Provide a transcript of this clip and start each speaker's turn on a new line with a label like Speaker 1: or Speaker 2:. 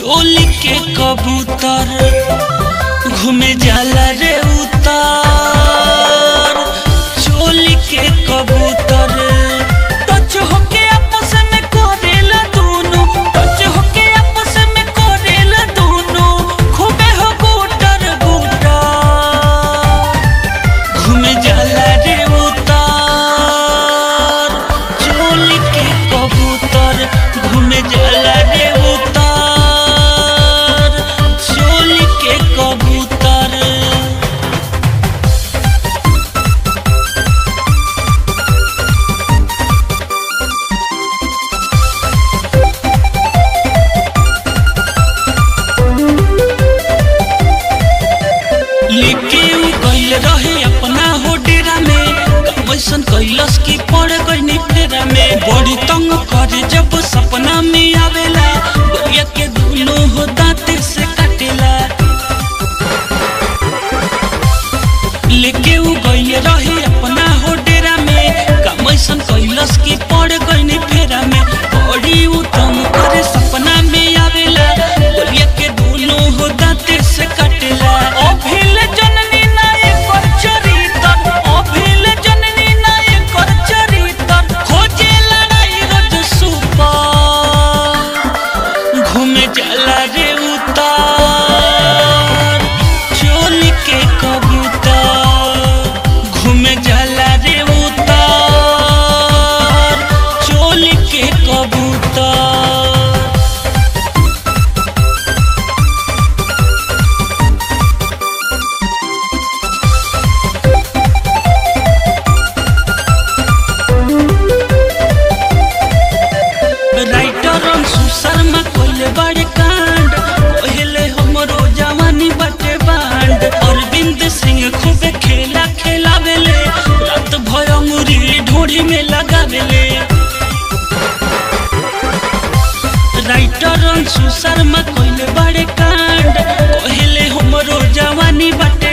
Speaker 1: चोली के कबूतर घूमे जाला रे उतार चोली के कबूतर टच होके आपस में करेला दोनों टच होके आपस में करेला दोनों खूबे हो गुटर गुटर घूमे जाला रे उतार चोली के कबूतर घूमे जाला रे उतार चोली के कबूतर लेके उ गइल रहे अपना हो डेरा में कमैसन कैलस की पड़ गई फेरा में बड़ी तंग करे जब सपना में आवेला गोरिया के दोनों हो दांते से काटेला लेके उ गइल रहे अपना हो डेरा में कमैसन कैलस की पड़ गई फेरा में बड़ी उ तंग करे सपना में आवेला गोरिया के दोनों हो दांते से काटेला अभिल जननी नायक चरितर अभिल जननी नायक चरितर खोजे लड़ाई रोज सुपर घूमे जाला रे उतार चोली के कबूतर घूमे जाला रे उतार चोली के कबूतर राइटर अंशु शर्मा कोइले बड़े कांड कोहिले हमरो जवानी बटे बांड अरविंद सिंह खूबे खेला खेलावेले रात भर मुरी ढोढ़ी में लगावेले राइटर अंशु शर्मा कोइले बड़े कांड कोहिले हमरो जवानी बटे